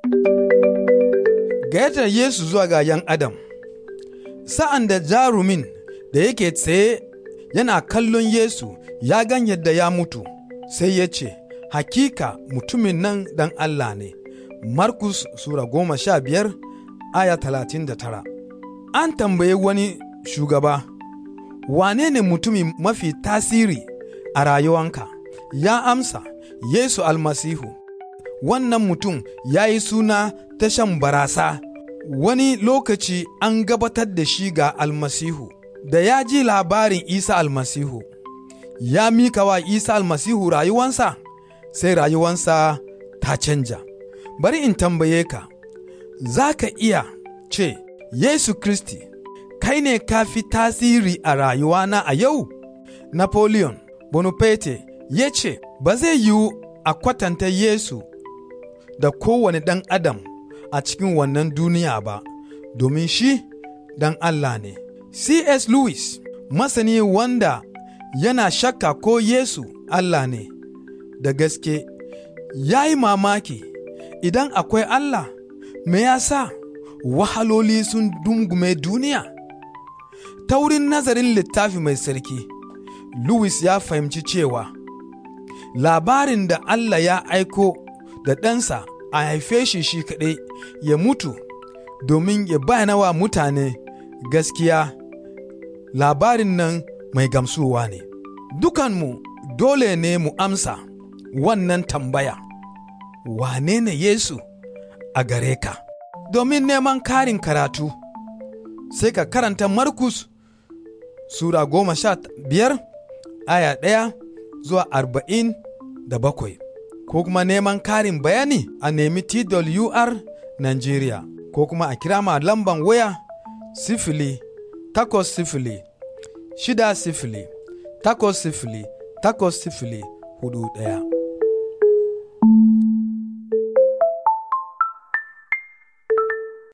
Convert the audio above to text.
Gayyatar Yesu zuwa ga ‘yan Adam Sa'an da jarumin da yake tsaye yana kallon Yesu ya gan yadda ya mutu, sai ya ce, Hakika mutumin nan dan Allah ne. Markus Sura goma sha biyar aya talatin da tara. An tambaye wani shugaba, wane ne mutumi mafi tasiri a rayuwanka? Ya amsa, Yesu almasihu. Wannan mutum ya yi suna ta shan barasa, wani lokaci an gabatar da shi ga almasihu. Da ya ji labarin Isa almasihu, ya mika wa Isa almasihu rayuwansa, sai rayuwansa ta canja. Bari in tambaye ka, za ka iya ce, Yesu Kristi, kai ne ka fi tasiri a rayuwana a yau? Napoleon Bonaparte ya ce, Ba zai yiwu a kwatanta Yesu da kowane ɗan adam a cikin wannan duniya ba, domin shi ɗan Allah ne. C.S. Lewis, masani wanda yana shakka ko Yesu Allah ne, da gaske, ya yi mamaki idan akwai Allah, me ya sa wahaloli sun dungume duniya? Ta wurin nazarin littafi mai sarki, Lewis ya fahimci cewa labarin da Allah ya aiko da ɗansa a haife shi shi kaɗai ya mutu domin ya bayana wa mutane gaskiya labarin nan mai gamsuwa ne. Dukanmu dole ne mu amsa wannan tambaya, wane ne Yesu a gare ka? Domin neman karin karatu, sai ka karanta Markus Sura goma sha biyar aya ɗaya zuwa arba'in da bakwai, ko kuma neman karin bayani a nemi TWR Nigeria, ko kuma a kira ma lamban waya sifili takwas sifili shida sifili takwas sifili takwas sifili hudu ɗaya.